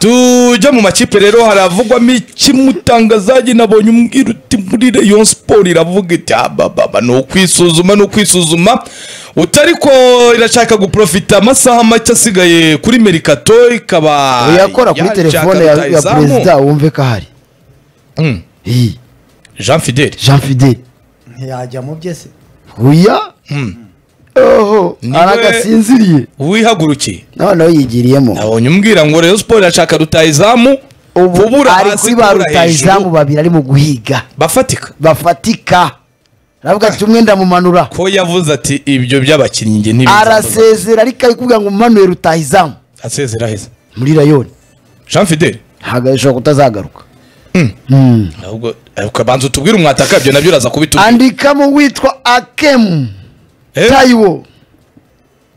tujya mu makipe rero haravugwamo ikimutangazaji nabonye umbwira uti muri Rayon Sport iravuga iti "Ah, ba, ba, ba, ni ukwisuzuma ni ukwisuzuma utari ko irashaka guprofita amasaha make asigaye kuri merikato ikaba yakora kuri yashaka telefone ya- ya rutahizamu." perezida wumve ko ahari Mm, Iyi, Jean Fidel jean fideli ntiyajya mu bye se huya oho Ni we- aragasinziriye wihagurukiye noneho yigiriyemo nabonye umbwira ngo Rayon Sport irashaka rutahizamu ubu kubura ari hasi, kuri ba kubura rutahizamu hejuru. babiri ari mu guhiga bafatika bafatika aravuga ati umwe ndamumanura ko yavuze ati ibyo by'abakinnyi nge ntibizamuza arasezera ariko ari kuvuga ngo umanuye rutahizamu asezera heza muri rayoni Jean Fidel ntabwo ashobora kutazagaruka Mm. Mm. ahubwo ukabanza utubwire umwataka ibyo nabyo uraza kubitubwira andikamo witwa akemu Eh? tayiwo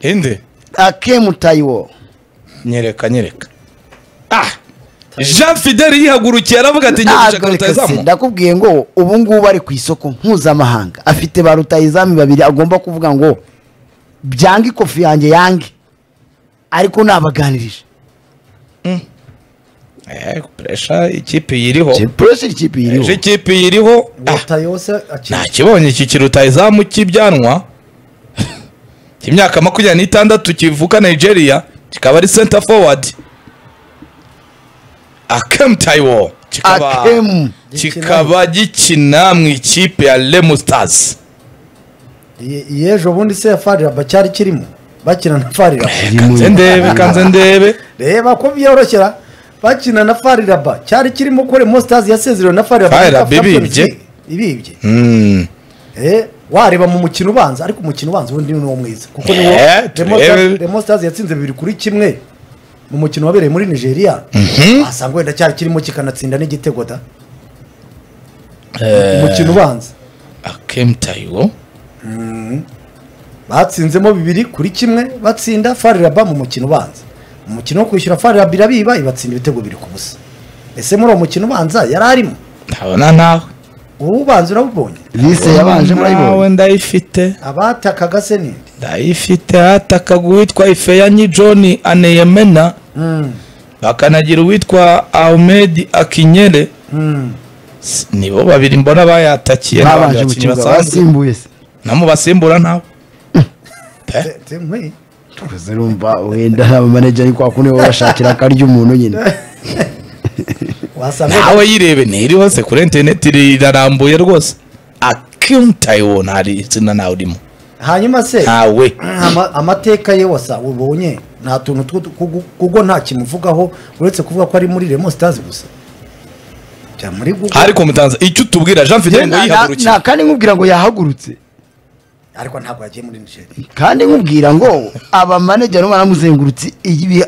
ende akemu tayiwo nyereka nyereka ah jean fidel yihagurukiye aravuga ati njye gushaka Ntabwo reka se, rutahizamu ndakubwiye ngo ubu ngubu ari ku isoko mpuzamahanga afite ba rutahizamu babiri agomba kuvuga ngo byange ikofi yanjye yange ariko nabaganirije eh presha ikipe yiriho puresi ikipe ejo iriho ikipe yiriho ah leta yose akina nakibonye iki kirutahizamu cy'ibyanwa cy'imyaka makumyabiri n'itandatu kivuka nigeria kikaba ari center forward akem taiwo kikaba akemu kikaba gikina mu ikipe ya lemu stars yejo bundi se ya farira bacyari kirimo bakina na farira kanze ndebe kanze ndebe reba ko byoroshera bakina na fariraba cyari kirimo kore mositazi yasezerewe na fariraba Far muri Raba Champions ibibye. League. ibibye Mm. Eh, wareba mu mukino ubanza ariko umukino ubanza ubundi ni uwo mwiza kuko niwo Eh, turebe. demositazi yatsinze bibiri kuri kimwe mu mukino wabereye muri nigeria wasanga wenda cyari kirimo kikanatsinda n'igitego da umukino ubanza akem taiwo batsinzemo bibiri kuri kimwe batsinda fariraba mu mukino ubanza umukino wo kwishyura fariraba irabiba ibatsinda ibitego bibiri ku busa ese muri uwo mukino ubanza yari arimo ntabona nawe ubu ubanza urabubonye bise yabanje murayibonye nawe ndayifite abatakaga se ninde ndayifite hatakaga uwitwa ifeyanyi john aneyemena bakanagira uwitwa ahmed akinyere S- nibo babiri mbona bayatakiye n'abandi babanje mu bakinnyi kibuga basanzwe basimbuye se namubasimbura ntawe Te- te- nkwe. Gusa urumva wenda nta manajeri ari kwa kundi baba bashakira akarya umuntu nyine wasanga nawe yirebe ntiriho se kuri interineti rirarambuye rwose akim taiwo ntari izina nawe urimo hanyuma se ntawe ama- amateka ye wasa ubonye nta tuntu two kugu- kuko nta kimuvugaho uretse kuvuga ko ari muri remo sitazi gusa jya muri Google. ariko mutanze icyo utubwira jean fidel ngo yihagurukiye nta kandi nkubwira ngo yahagurutse ariko ntabwo yagiye muri nigeria kandi nkubwira ngo abamanajeri baramuzengurutse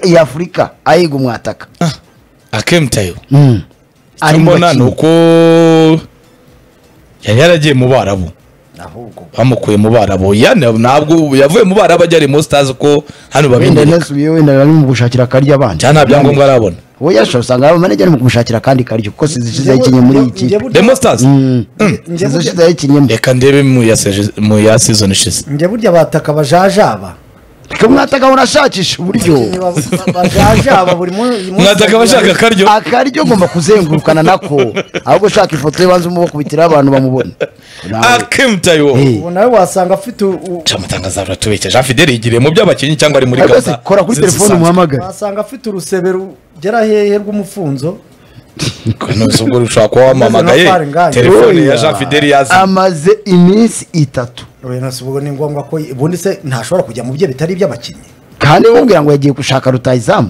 iya afurika ayiga umwataka akim taiwo Mm. icyo Ari mu mbona ni bakinnyi. uko yari yaragiye mu barabu ahubwo bamukuye mu barabu yani ntabwo ubu yavuye mu barabu ajya mu stars ko hano wenda babinyereka nasubiye wenda bari mu gushakira akarya abandi cyane nta byangombwa arabona wowe yashobora usanga abamanajeri mu kumushakira akandi karyo kuko sizishize yakinnye muri iyi Njye kipe burya- demo stars Mm. njye burya- sizishize yakinnye reka ndebe mu ya seje- mu ya season ishize njye burya bataka bajajaba reka mwataka unashakisha uburyo bajajaba buri munsi mwataka abashaka akaryo akaryo ugomba kuzengurukana nako ahubwo ushaka ifoto ye banza umubakubitiraho abantu bamubona Nawe. akemutayo Eh. ubu nawe wasanga afite u- u- camutangaza aratubeshya jean fidel yigiriye mu by'abakinnyi cyangwa ari muri Ariko se gahunda kora kuri z'isi telefone isanzwe. umuhamagare wasanga afite urusebe rugera hehe rw'umufunzo Kano si ubwo rushobora kuba wamamagaye Maze na Faringaye. telefone ya Oya. jean fidel yazanye amaze iminsi itatu Rwena si ubwo ni ngombwa ko ubundi se ntashobora kujya mu bye bitari iby'abakinnyi kandi nkubwira ngo yagiye gushaka rutayizamu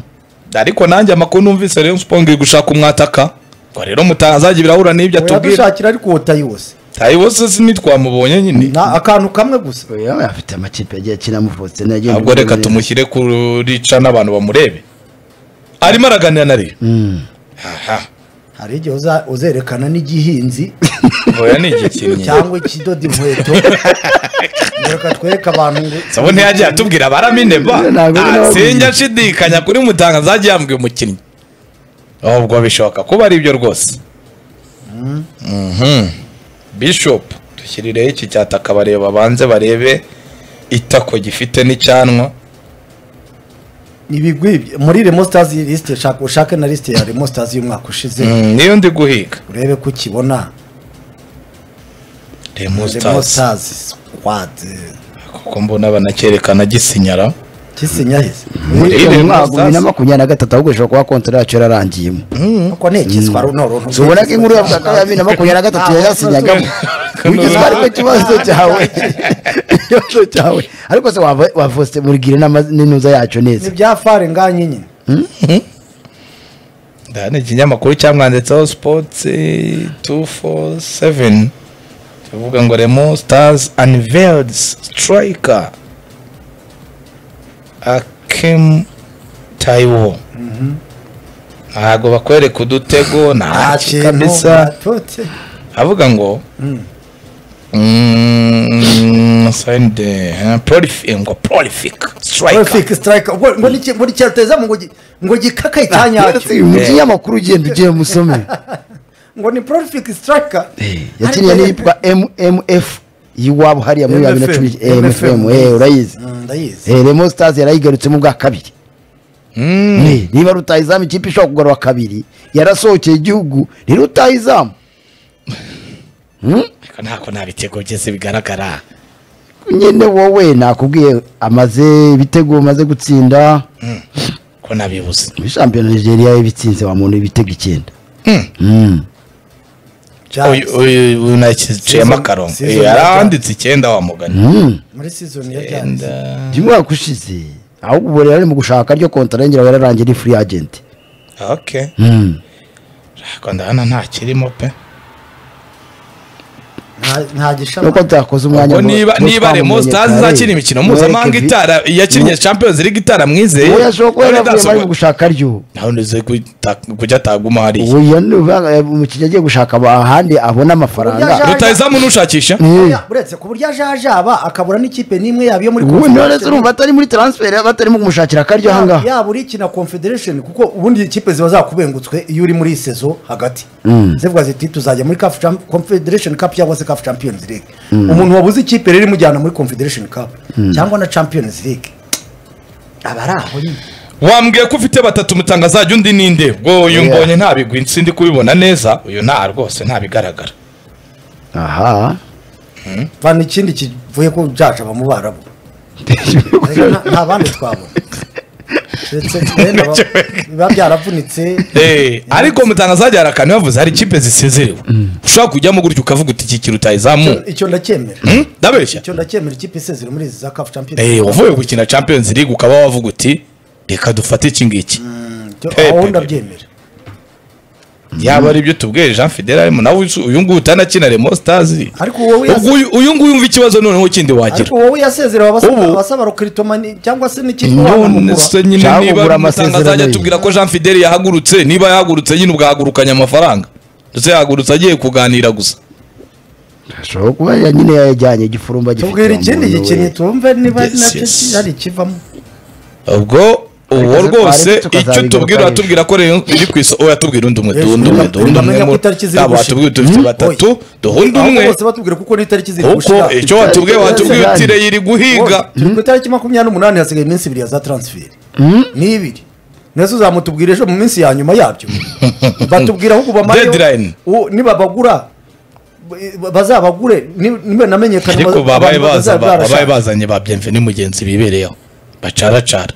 ariko nanjye amakuru numvise rero spong gushaka umwataka ngo rero mutangazaji birahura n'ibyo atubwira yadushakira ariko uwota yose tayibo se sinitwamubonye nyine Na- akantu kamwe gusa Oya, afite amakipe yagiye akina mu Faustin agenda ahubwo reka guhura tumushyire kurica n'abantu bamurebe arimo araganira na rero Mm. aha hari igihe uza- uzerekana n'igihinzi oya ni igikinnyi cyangwa ikidoda inkweto reka twereke abantu ngo sabo ntiyagiye atubwira baramine ba Ntabwo ari nawe sinjya nshidikanya kuri mutanga zagiye yambwiye umukinnyi ahubwo bishoboka kuba ari ibyo rwose Mhm. bishop dushyirireho iki cyataka bareba banze barebe itako gifite n'icyanwa ibigwi muri Remo Stars lisite shaka ushake na lisite ya Remo Stars y'umwaka ushize Mm, niyo ndi guhiga urebe ko ukibona Remo Remo Stars. Stars squad kuko mbona banacyerekana gisinyara kisinya heza Rero mu Remo mwaka wa bibiri na Stars- makumyabiri na gatatu ahubwo ishobora kuba kontara yacu yararangiyemo kuko ni ikiswa runoro ubona ko inkuru yavuga ko ya bibiri na makumyabiri na gatatu yayasinyagamo kugeza ubu ariko ikibazo cyawe ikibazo cyawe ariko se wava- wavose murigire n'ama- n'intuza yacu neza ni bya fare nganye nyine ndabona ikinyamakuru cyamwanditseho sipoti tu foru seveni kivuga ngo remo sitazi aniveyidi sitirayika akemu tayiwo ntabwo bakwereka udutego nta nta kintu kabisa atote avuga ngo sayinde porifika ngo porifika sitirayika Prolific strike ubwo ngo niki- ngo nicyateza ngo gi- ngo gikakaye cyanyacyo mu kinyamakuru ugenda ugiye musome ngo ni prolific striker yakiniye n'iyitwa mmf y'iwabo hariya muri bibiri na cumi mfm urayizi Mm, ndayizi Eh, remo stars yarayigarutsemo ubwa kabiri Eh, niba rutahizamu ikipe ishobora kugarura kabiri yarasohokeye igihugu ni rutahizamu ntabwo nta bitego byose bigaragara nyine wowe nakubwiye amaze ibitego maze gutsinda ko nabibuze muri shampiyona nigeria yabitsinze wa muntu ibitego icyenda Mm. uyu Giants. uyu- uyu naciyemo Season- akarongo season Eh, ya yaranditse icyenda wa mugani Mm. muri season ya Icyenda. Giants by'umwaka ushize ahubwo ubu rero ari mu gushaka ryo kontara yongera yararangiye ari free agent okay Mm. ariko ndabona ntakirimo pe nta- nta nuko gishama tutakoze umwanya ngo ngo- niba ngo niba remo twamumenyekane. sitazi izakina imikino mpuzamahanga Mwereke vi- itara yakinnye champions league itaramwizeye uwo yashobora kuba yaravuye bari mu gushaka ryo naho nize guta- kujya ataguma hariya ubu iyo ni uvuga, eh, umukiriya agiye gushaka ahandi abona Ubu amafaranga byaje- rutahizamu nushakisha Eh, uretse ku buryo ajajaba akabura n'ikipe n'imwe yaba iyo muri ubu none se Confederation. urumva atari muri transfer batarimo kumushakira akaryo ahangaha yaba uri kina confederation kuko ubundi ikipe ziba zakubengutswe iyo uri muri iyi sezo hagati zivuga ziti tuzajya muri CAF Champ- confederation cup cyangwa se CAF champions league umuntu wabuze ikipe rero imujyana muri confederation cup cyangwa na champions league aba ari aho nyine wambwiye ko ufite batatu mutanga azajya undi ninde ubwo uyu Yeah. mbonye nta bigwi nsindi kubibona neza uyu nta rwose nta bigaragara aha vana ikindi kivuye ko jajaba mu barabu Ariko nta- nta bandi twabona Ndetse twenda ba- biba byaravunitse Eh, ariko mutangazajya harakana bavuze hari ikipe zisezerewe ushobora kujyamo gutya ukavuga uti iki kiri utayizamu icyo ndacyemera Hmm? ndabeshya icyo ndacyemera ikipe isezera muri izi za CAF champions Eh, uvuye gukina champions league ukaba wavuga uti reka dufate iki ngiki Cyo- Pepe. aho ndabyemera yaba ari ibyo tubwiye jean fidel arimo nawe usu- uyu nguyu utanakina remo stars ariko wowe yase- Ubwo uyu- uyu nguyu yumva ikibazo noneho kindi wagira ariko wowe yasezerewe abasaba Ubu- abasaba rokiritomani cyangwa se n'ikipe none wamugura se nyine Cyangwa ugura niba amasezerano mutangazajya ye. tubwira ko jean fidel yahagurutse niba yahagurutse nyine ubwahagurukanye amafaranga ndetse yahagurutse agiye kuganira gusa ashobora kuba ya- nyine yajyanye igifurumba gifite tubwira wa ikindi muntu gikinyi we. tumve niba Yes, nacyo yes. ki- hari ikivamo ubwo uwo Ariko rwose ariko icyo tukazabigarukaho. tubwira tubwira ko rero iri ku isoko oya tubwira undi umwe Yes, duhunda umwe tugomba- duhunda umwe tugomba ngo- ko itariki ziri yaba gushira. watubwiye tubifite Hmm? batatu duhunda ahubwo umwe bose batubwira kuko n'itariki ziri kuko gushira icyo watubwiye watubwiye uti Itariki- rero iri guhiga Oye, turi ku itariki makumyabiri n'umunani hasigaye iminsi ibiri ya za taransiferi ni ibiri nese uzamutubwira ejo mu minsi ya nyuma yabyo batubwira ahubwo bamareho Deadline. u- nibabagura b- bazabagure ni- niba namenyekana ariko baza- babaye abantu baza bazaba barashaka. babaye bazanye ba byemve ni mugenzi bibereyeho bacaracara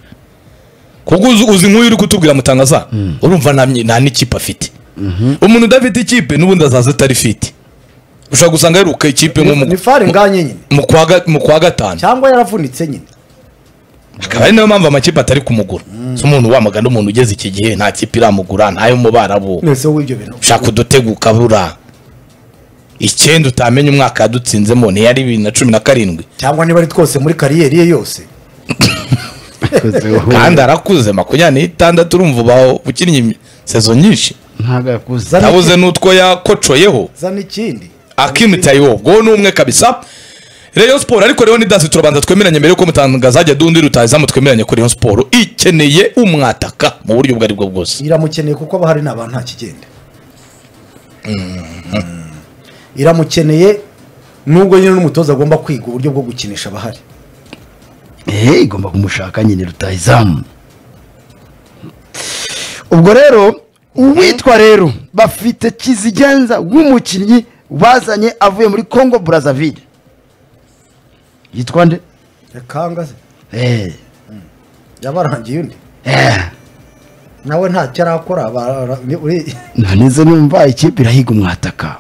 kuko uzi uzi nk'uyu uri kutubwira mutangaza urumva nta myi- nta n'ikipe afite umuntu udafite ikipe n'ubundi azaza atari fiti ushobora gusanga yiruka ikipe nko Ni- mu- ni fare nganye nyine mu kwa ga- mu kwa gatanu cyangwa yaravunitse nyine akaba ari nayo mpamvu amakipe atari kumugura si umuntu wamagana umuntu ugeze iki gihe nta kipe iramugura ntayo mu barabu mwese w'ibyo bintu ushaka udutego ukabura icyenda utamenya umwaka yadutsinzemo ntiyari bibiri na cumi na karindwi cyangwa niba ari twose muri kariyeri ye yose kandi arakuze makumyabiri n'itandatu urumva ubaho ukinnye imi- sezo nyinshi ntabwo yakuze Zana- nabuze n'utwo yakocoyeho zana ikindi akimutaye wowe ubwo ni umwe kabisa reyo siporo ariko rero nidasi turabanza twemeranye mbere yuko mutangaza ajya dundi rutazamu twemeranye ko reyo siporo ikeneye umwataka mu buryo ubwo ari bwo bwose iramukeneye kuko aba hari n'abantu nta kigenda iramukeneye nubwo nyine n'umutoza agomba kwiga uburyo bwo gukinisha abahari Eh, igomba kumushaka nyine rutahizamu ubwo rero uwitwa rero bafite kizigenza w'umukinnyi bazanye avuye muri congo brazzaville yitwa nde rekanga se Eh, yabarangiye undi eh, nawe ntacyo arakora bara- bara- ni- uri- nanize numva ikipe irahiga umwataka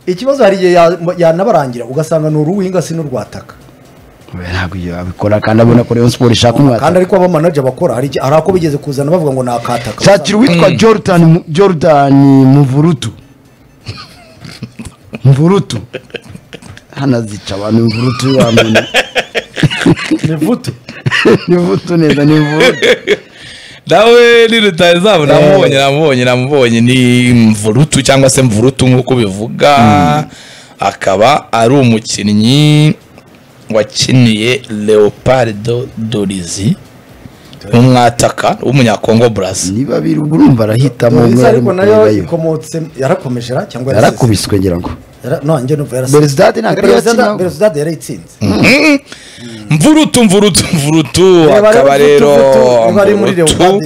ikibazo hari igihe ya- yanabarangira ugasanga ni uruwinga si n'urwataka Oya, ntabwo iyo abikora kandi abona ko rayon sport ishaka kandi umwataka ariko abamanaje bakora hari igihe- hari ako bigeze kuzana bavuga ngo ni akataka shakira uwitwa jordan Mu- jordan muvurutu muvurutu hano azica abantu imvurutu wamenya ni vutu nivutu neza nivutu nawe ni rutazabo namubonye namubonye namubonye ni mvurutu cyangwa se mvurutu nk'uko bivuga akaba ari umukinnyi wakiniye leopardo dorizi umwataka w'umunyakongo burasi niba biri ubwo urumva arahitamo umwe Dorizi arimo ariko nayo kurebayo ikomotse yarakomeje ra- cyangwa yarasize? yarakubiswe ngira ngo Yara- no, njye numva yarasize. Beresidade ntabwo yari Beresidade- yakina- Beresidade yarayitsinze mvurutu mvurutu mvurutu Reba akaba rero niba ari muri mvurutu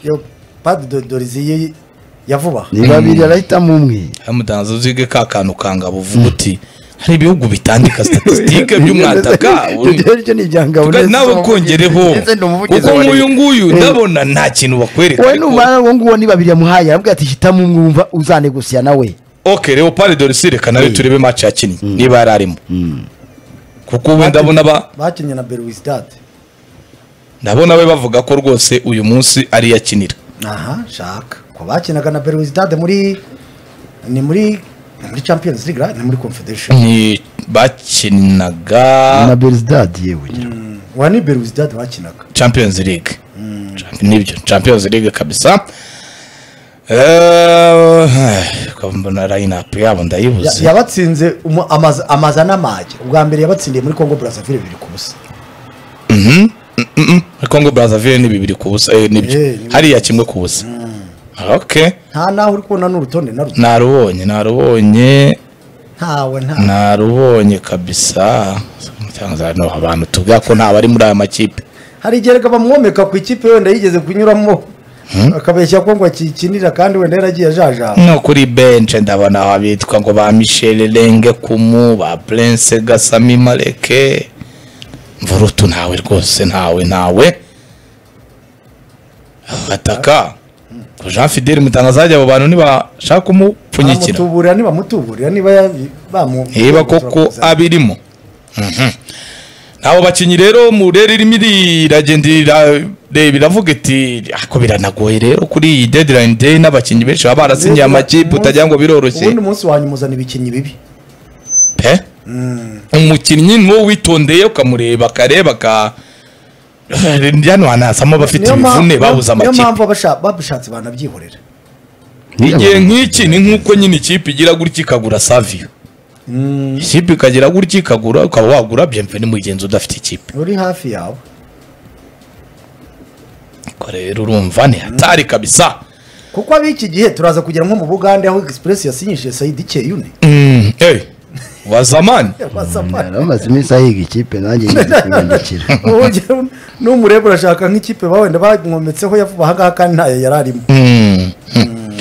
leopard dorizi ya vuba niba biri arahitamo umwe hamudanza uzige ka kantu kangabo uvuga uti hari ibihugu bitandika statisitike by'umwataka ibyo ngibyo ni ibyangabo Tuga- nawe kongereho kuko nk'uyu nguyu ndabona nta kintu bakwereka wowe ariko- numara uwo nguwo ni babiri yamuhaye arabwira ati hitamo umwe wumva uzanegosiya nawe ok leopold dorisi reka nawe turebe match yakinnye niba yari arimo kuko ubu ndabona ba bakinnye na beresidade ndabona we bavuga ko rwose uyu munsi ari yakinira aha shaka ko bakinaga na beresidade muri ni muri ni muri champions league right? ni muri confederation ni bakinaga na beresidade yewe ngira ngo. wa ni beresidade bakinaga champions league Champ- nibyo champions league kabisa Eh, ko mbona line-up yabo Ya- ndayibuze yabatsinze umu- amaza- amaza n'amage ubwa mbere yabatsindiye muri congo brazzaville bibiri ku busa kongo brazzaville ni bibiri ku busa eh, nibyo Eh, ni- hariya kimwe ku busa ok nta naho uri kubona n'urutonde na ruto narubonye narubonye ntawe nta narubonye kabisa Cyangwa no, abantu tuvuga ko nta bari muri aya makipe hari igihe reka bamwomeka ku ikipe wenda yigeze kunyuramo akabeshya ko ngo akikinira kandi wenda yaragiye ajajaba no kuri benche ndabona abitwa ngo ba michel renge kumu ba prince gasami mareke mvurutu ntawe rwose ntawe ntawe bataka jean fidele mutangazaje abo bantu ntibashaka kumupfunyikira aramutuburira nibamutuburira niba ya- bamu niba koko abirimo Mhm. nabo bakinnyi rero mure ririmo iragenda irareba iravuga iti ako biranagoye rero kuri iyi deadline day n'abakinnyi benshi baba barasinyiye amakipe utagira ngo biroroshye ubundi munsi wanyu muzana ibikinnyi bibi pe umukinnyi niwo witondeye ukamureba akareba ka hano hanazamo abafite Niyo mpamvu- imivune babuze niyo amakipe mpamvu abasha- babishatse banabyihorera igihe nk'iki ni nk'uko nyine ikipe igira gutya ikagura saviyo ikipe ikagira gutya ikagura ukaba wagura byemve ni mugenzi udafite ikipe uri hafi yawe Ko rero urumva ni hatari kabisa kuko ab'iki gihe turaza kugera nko mu bugande aho express yasinyishije sayidi keyune Mm, eh, wa zamani yari amaze iminsi ahiga ikipe nanjye ngiye kuyinyakira Wongera n'umureba urashaka nk'ikipe ba wenda bamwometseho yavuba aha ngaha kandi ntayo yari arimo Mm, mm.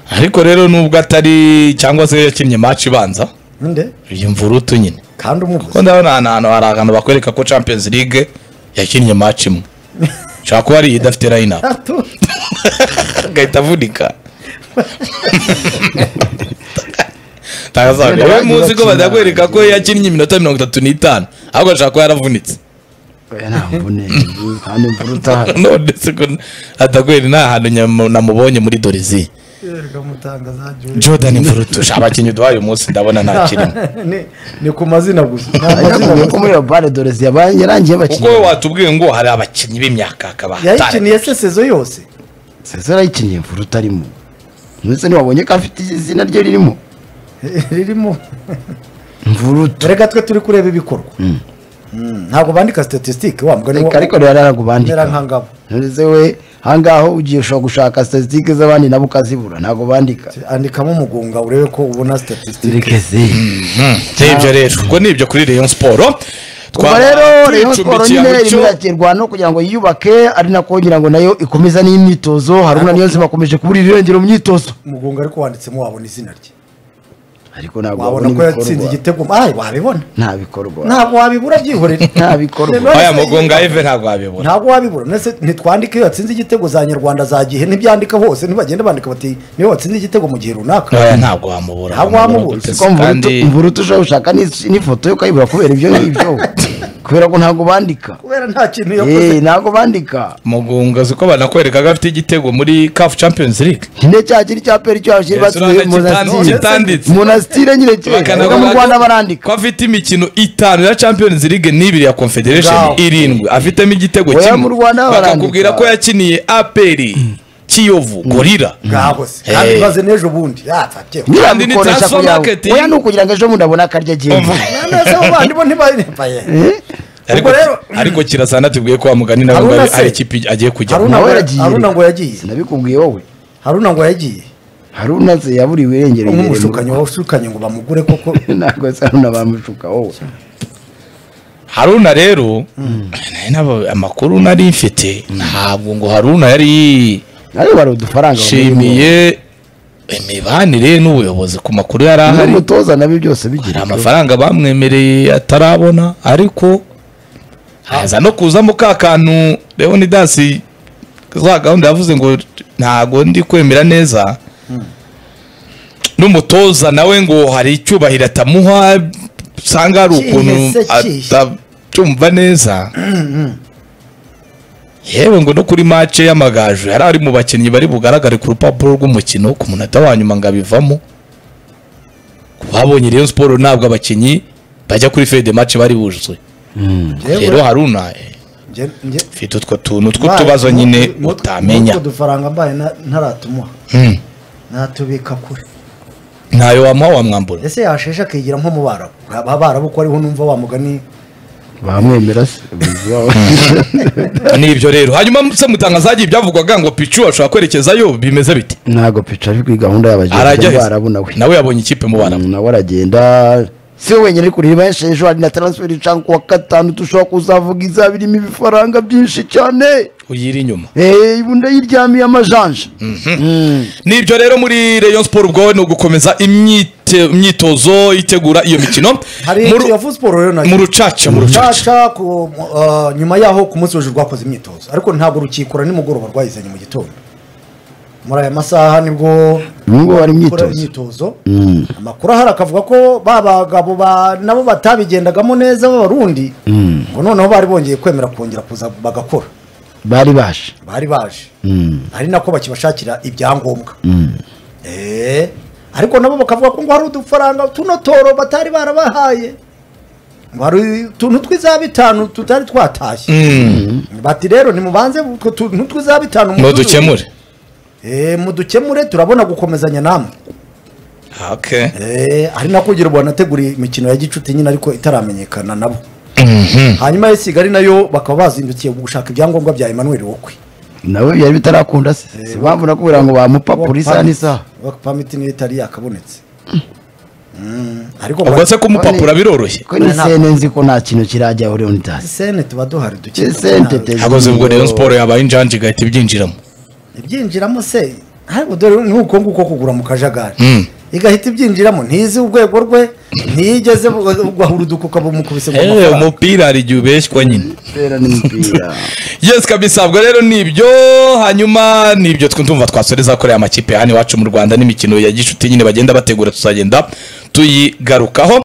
ariko rero nubwo atari cyangwa se yakinnye match ibanza Nde? iyi mvurutu nyine kandi kuko umubuze ndabona ahantu ahantu hari ahantu bakwereka ko champions league yakinnye match imwe ushobora kuba ari iyi idafite line up Atu- agahita avunika Tangazabe, wowe muzi ko badakwereka ko yakinnye iminota mirongo itatu n'itanu ahubwo ashobora kuba yaravunitse Oya, ntabwo unenze, kandi mvura utaha none se ko atagweri nta hantu nyam- namubonye muri dorizi Erega mutangazaji we. jordan mvurutusha abakinnyi duhaye umunsi ndabona nta kirimo Ni- ni ku mazina gusa Ni amazina Ariko gusa. ko muri iyo bare dorezi yabaye yarangiye kuko bakinnyi we watubwiye ngo hari abakinnyi b'imyaka hakaba hatari yayikiniye se sezo yose seze arayikinnye mvura utarimo ndetse ntiwabonye ko afite izina rye ririmo ririmo mvurutu reka twe turi kureba ibikorwa Mm, ntabwo bandika statistique wa mugani Reka ariko wo rero mera aragubandika nkangabo Ntureze we hangaho ugiye ushobora gushaka statisitike z'abandi nabo ukazibura ntabwo bandika andikamo umugunga urebe ko ubona statistique rekeze Mhm. si ibyo rero ubwo ni ibyo kuri rayon siporo ubwo rero rayon siporo nyine rimwakirwa no kugira ngo yiyubake ari nako ngira ngo nayo ikomeza n'imyitozo haruna niyo bakomeje kubura irengero myitozo umugongo ariko wanditsemo wabona izina rye ariko ntabwo wabona ko yatsinze igitego ayi wabibona nta bikorwa ntabwo wabibura byihorere Nta bikorwa. None se- aya mugongo eve ntabwo wabibona ntabwo wabibura nese ntitwandike iyo yatsinze igitego za nyarwanda za gihe ntibyandika hose ntibagenda bandika bati niyo watsinze igitego mu gihe runaka aya ntabwo wamubura Ntabwo wamubura wamubura. gute se, ko mvura kandi utu- mvura utujeho ushaka n'is- n'ifoto yo ukayibura kubera ibyo ngibyo kubera ko ntabwo bandika kubera nta kintu yakoze Eh, ntabwo bandika mugunga uzi ko banakwereka ko afite igitego muri CAF Champions League nyine cya kiri cya peri cyo bashyira Yesu, batuye urabona kitanditse, kitanditse. monasitire nyine Bakanavuga kera mu ko- rwanda barandika ko afite imikino itanu ya Champions League n'ibiri ya Confederation Ngaho. irindwi afitemo igitego Oya, kimwe mu Rwanda barandika. bakakubwira ko yakiniye APR Kiyovu Gorira bwabo se Hey. kandi baze n'ejo bundi yapfabyeho kandi ni nyirabukoresha transfer kugira market. ngo oya ni ukugira ngo ejo bundi abone akarya agenda nese bo bandi bo ntibayepaye ariko ubwo rero ariko kirasana atubwiye ko wamugani nawe ngo Haruna ari- se- ari ikipe agiye kujyamo Haruna nawe ngo- yaragiye Haruna ngo yagiye sinabikubwiye wowe haruna ngo yagiye haruna se yaburiwe irengero imbere mu nk'umushukanyi rugo. washukanye ngo bamugure koko ntabwo se haruna bamushuka wowe haruna rero nari naba- amakuru nari mfite ntabwo ngo haruna yari nayo bari udufaranga yishimiye imibanire n'ubuyobozi ku makuru yari bamuha. ahari n'umutoza nabyo byose hari bigira amafaranga bamwemereye atarabona ariko haza no kuzamo ka kantu leonidasi za gahunda yavuze ngo ntago ndi kwemera neza n'umutoza nawe ngo hari icyubahiro atamuha usanga hari ukuntu Kihe se kihe? atacyumva neza yewe ngo no kuri mace y'amagaju yari ari mu bakinnyi bari bugaragare ku rupapuro rw'umukino ku munota wa nyuma ngo abivamo babonye Rayon Sport ntabwo abakinnyi bajya kuri fede match bari buzuye Yewe, rero Haruna eh, nge- nge- ufite utwo tuntu mbaye- tw'utubazo nyine n'utwo- utamenya n'utwo dufaranga mbaye na- ntaratumuha Hmm. natubika kure ntayo wamuha wamwambura ese yasheshe akigira nko mu barabu aba barabu ko ariho numva wa mugani bamwemera se n'ibyo rero hanyuma se mutanga zagiye ibyavugwaga ngo pichu ashobora kwerekezayo bimeze bite ntabwo pica ari kuri gahunda y'abagenzi arajya barabu nawe nawe yabonye ikipe mu barabu nawe aragenda si we wenyine uri kureba benshi ejo hari na taransiferi icanga kuwa gatanu dushobora kuzavuga izaba irimo ibifaranga byinshi cyane uyiri inyuma eee ubundi ayiryamiye amajanja n'ibyo rero muri Rayon Sport ubwo ni ugukomeza imyite- imyitozo itegura iyo mikino hari Mu inzu ru- ya siporo rero mu nayo rucaca mu rucaca Rucaca ku- ah, nyuma yaho ku munsi w'ejo rwakoze imyitozo ariko ntabwo rukikora nimugoroba rwayizanye mu gitondo muri aya masaha nibwo Ubu ngubu hari bakora imyitozo. imyitozo amakuru ahari akavuga ko ba bagabo ba- nabo batabigendagamo neza b'abarundi ngo noneho bari bongeye kwemera kongera kuza bagakora bari baje bari baje Mm. ari nako bakibashakira ibyangombwa Eh, ariko nabo bakavuga ko ngo hari udufaranga tuno toro batari barabahaye ngo hari utuntu tw'iza bitanu tutari twatashye Mm. bati rero nimubanze utwo tuntu tw'iza bitanu ngo muduzuze. dukemure Eh, mudukemure turabona gukomezanya namwe okay Eh, ari nako ugira ubona ategura imikino ya gicuti nyine ariko itaramenyekana nabo hanyuma ya kigali nayo bakaba bazindukiye gushaka ibyangombwa bya emmanuel wokwe nawe byari bitarakunda se si mpamvu nakubwira ngo bamupapura isaha n'isaha work permit niyo itari yakabonetse Mm, ariko ngo ubwo se kumupapura biroroshye ko ni sene nzi ko nta kintu kirajyaho leonidas sene tuba duhari duke sente hagoze ubwo rero siporo yabaye injanje igahita ibyinjiramo ibyinjiramo se ariko dore ni uko nguko kugura mu kajagari Mm. igahita ibyinjiramo ntizi urwego rwe ntiyigeze ugahura udukuka bumukubise mu Eh, mafaranga umupira hari igihe ubeshywa nyine sera n'imipira yes kabisa ubwo rero nibyo hanyuma nibyo twumva twasoreza kuri aya makipe hano iwacu mu rwanda n'imikino ya gishuti nyine bagenda bategura tuzagenda tuyigarukaho